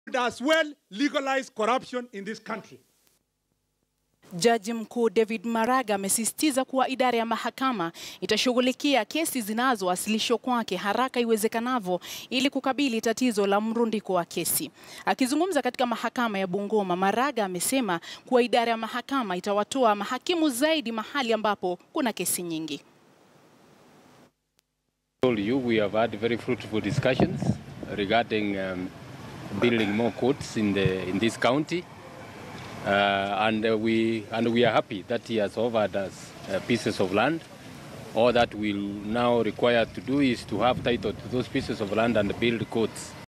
as well legalize corruption in this country. Jaji Mkuu David Maraga amesisitiza kuwa idara ya mahakama itashughulikia kesi zinazowasilishwa kwake haraka iwezekanavyo ili kukabili tatizo la mrundiko wa kesi. Akizungumza katika mahakama ya Bungoma, Maraga amesema kuwa idara ya mahakama itawatoa mahakimu zaidi mahali ambapo kuna kesi nyingi. told you we have had very fruitful discussions regarding um, building more courts in the in this county, uh, and uh, we and we are happy that he has offered us uh, pieces of land. All that we'll now require to do is to have title to those pieces of land and build courts.